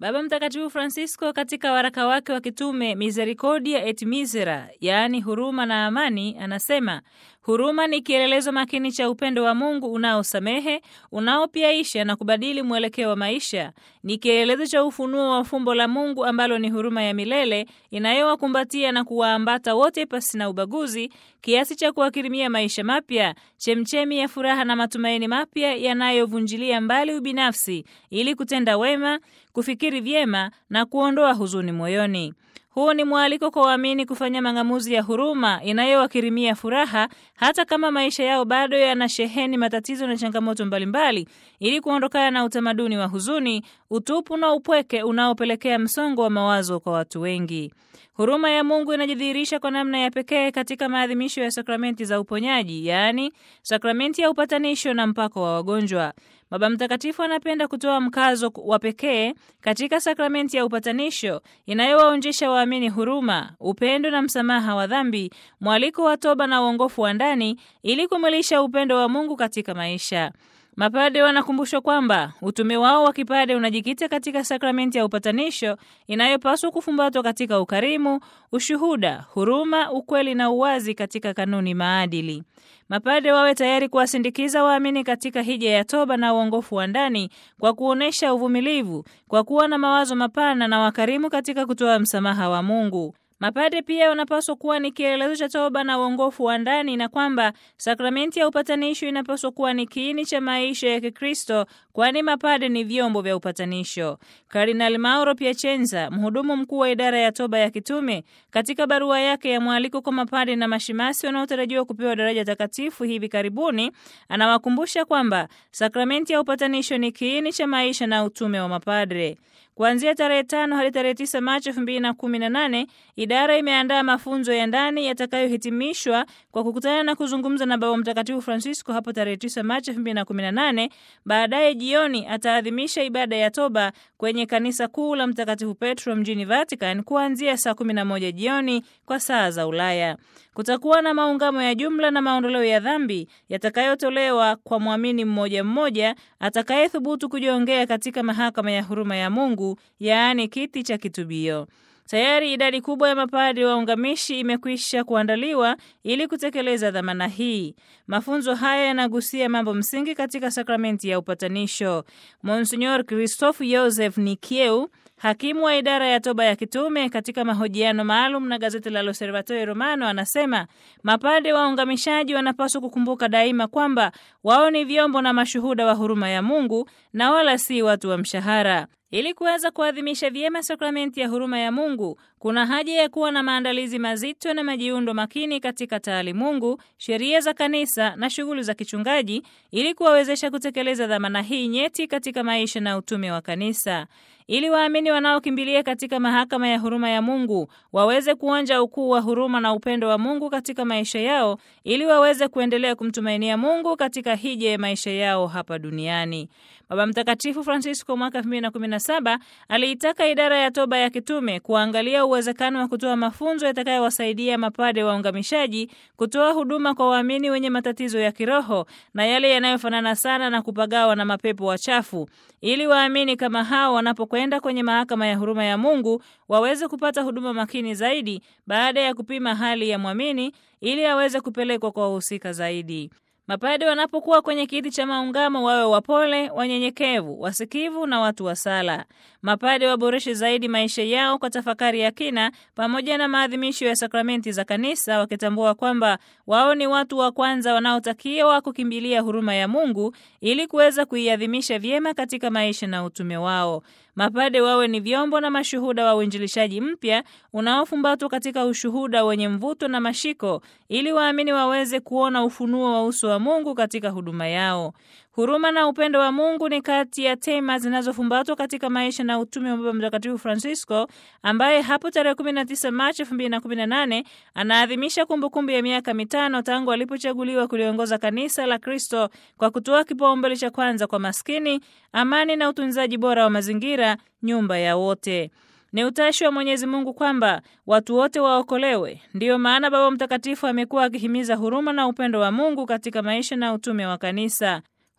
Baba Mtakatifu Francisco katika waraka wake wa kitume Misericordia et Misera, yaani huruma na amani, anasema huruma ni kielelezo makini cha upendo wa Mungu unaosamehe, unaopiaisha na kubadili mwelekeo wa maisha. Ni kielelezo cha ufunuo wa fumbo la Mungu ambalo ni huruma ya milele inayowakumbatia na kuwaambata wote pasi na ubaguzi, kiasi cha kuwakirimia maisha mapya, chemchemi ya furaha na matumaini mapya yanayovunjilia mbali ubinafsi ili kutenda wema, kufikiri vyema na kuondoa huzuni moyoni. Huu ni mwaliko kwa waamini kufanya mang'amuzi ya huruma inayowakirimia furaha hata kama maisha yao bado yanasheheni matatizo na changamoto mbalimbali, ili kuondokana na utamaduni wa huzuni, utupu na upweke unaopelekea msongo wa mawazo kwa watu wengi. Huruma ya Mungu inajidhihirisha kwa namna ya pekee katika maadhimisho ya sakramenti za uponyaji, yaani sakramenti ya upatanisho na mpako wa wagonjwa. Baba Mtakatifu anapenda kutoa mkazo wa pekee katika sakramenti ya upatanisho inayowaonjesha waamini huruma, upendo na msamaha wa dhambi, mwaliko wa toba na uongofu wa ndani ili kumwilisha upendo wa Mungu katika maisha. Mapade wanakumbushwa kwamba utume wao wa kipade unajikita katika sakramenti ya upatanisho inayopaswa kufumbatwa katika ukarimu, ushuhuda, huruma, ukweli na uwazi katika kanuni maadili. Mapade wawe tayari kuwasindikiza waamini katika hija ya toba na uongofu wa ndani kwa kuonyesha uvumilivu, kwa kuwa na mawazo mapana na wakarimu katika kutoa msamaha wa Mungu. Mapade pia wanapaswa kuwa ni kielelezo cha toba na uongofu wa ndani na kwamba sakramenti ya upatanisho inapaswa kuwa ni kiini cha maisha ya Kikristo, kwani mapade ni vyombo vya upatanisho. Kardinali Mauro Piacenza, mhudumu mkuu wa idara ya toba ya kitume, katika barua yake ya mwaliko kwa mapade na mashemasi wanaotarajiwa kupewa daraja takatifu hivi karibuni, anawakumbusha kwamba sakramenti ya upatanisho ni kiini cha maisha na utume wa mapadre. Kuanzia tarehe tano hadi tarehe tisa Machi elfu mbili na kumi na nane idara imeandaa mafunzo ya ndani yatakayohitimishwa kwa kukutana na kuzungumza na Baba Mtakatifu Francisco hapo tarehe tisa Machi elfu mbili na kumi na nane. Baadaye jioni ataadhimisha ibada ya toba kwenye kanisa kuu la Mtakatifu Petro mjini Vatican kuanzia saa kumi na moja jioni kwa saa za Ulaya. Kutakuwa na maungamo ya jumla na maondoleo ya dhambi yatakayotolewa kwa mwamini mmoja mmoja atakayethubutu kujiongea katika mahakama ya huruma ya Mungu, yaani kiti cha kitubio. Tayari idadi kubwa ya mapadri waungamishi imekwisha kuandaliwa ili kutekeleza dhamana hii. Mafunzo haya yanagusia mambo msingi katika sakramenti ya upatanisho. Monsignor Christophe Joseph Nikieu hakimu wa idara ya toba ya kitume katika mahojiano maalum na gazeti la L'Osservatore Romano anasema mapade waungamishaji wanapaswa kukumbuka daima kwamba wao ni vyombo na mashuhuda wa huruma ya Mungu na wala si watu wa mshahara. Ili kuweza kuadhimisha vyema sakramenti ya huruma ya Mungu, kuna haja ya kuwa na maandalizi mazito na majiundo makini katika taalimungu, sheria za kanisa na shughuli za kichungaji, ili kuwawezesha kutekeleza dhamana hii nyeti katika maisha na utume wa kanisa ili waamini wanaokimbilia katika mahakama ya huruma ya Mungu waweze kuonja ukuu wa huruma na upendo wa Mungu katika maisha yao, ili waweze kuendelea kumtumainia Mungu katika hija ya maisha yao hapa duniani. Baba Mtakatifu Francisco mwaka 2017 aliitaka idara ya toba ya kitume kuangalia uwezekano wa kutoa mafunzo yatakayowasaidia mapade waungamishaji kutoa huduma kwa waamini wenye matatizo ya kiroho na yale yanayofanana sana na kupagawa na mapepo wachafu, ili waamini kama hao wanapokwenda kwenye mahakama ya huruma ya Mungu waweze kupata huduma makini zaidi baada ya kupima hali ya mwamini ili aweze kupelekwa kwa wahusika zaidi. Mapade wanapokuwa kwenye kiti cha maungamo wawe wapole, wanyenyekevu, wasikivu na watu wa sala. Mapade waboreshe zaidi maisha yao kwa tafakari ya kina pamoja na maadhimisho ya sakramenti za kanisa, wakitambua kwamba wao ni watu wa kwanza wanaotakiwa kukimbilia huruma ya Mungu ili kuweza kuiadhimisha vyema katika maisha na utume wao. Mapade wawe ni vyombo na mashuhuda wa uinjilishaji mpya unaofumbatwa katika ushuhuda wenye mvuto na mashiko, ili waamini waweze kuona ufunuo wa uso wa Mungu katika huduma yao. Huruma na upendo wa Mungu ni kati ya tema zinazofumbatwa katika maisha na utume wa Baba Mtakatifu Francisco, ambaye hapo tarehe 19 Machi 2018 anaadhimisha kumbukumbu ya miaka mitano tangu alipochaguliwa kuliongoza kanisa la Kristo kwa kutoa kipaumbele cha kwanza kwa maskini, amani na utunzaji bora wa mazingira, nyumba ya wote. Ni utashi wa Mwenyezi Mungu kwamba watu wote waokolewe. Ndiyo maana Baba Mtakatifu amekuwa akihimiza huruma na upendo wa Mungu katika maisha na utume wa kanisa.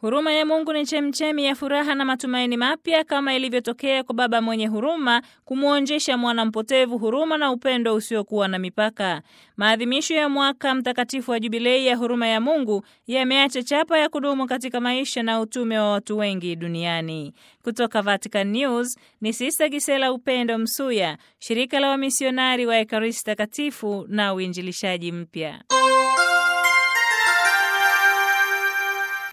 Huruma ya Mungu ni chemchemi ya furaha na matumaini mapya, kama ilivyotokea kwa baba mwenye huruma kumwonjesha mwana mpotevu huruma na upendo usiokuwa na mipaka. Maadhimisho ya mwaka mtakatifu wa Jubilei ya huruma ya Mungu yameacha chapa ya kudumu katika maisha na utume wa watu wengi duniani. Kutoka Vatican News ni Sista Gisela Upendo Msuya, shirika la wamisionari wa Ekaristi Takatifu na uinjilishaji mpya.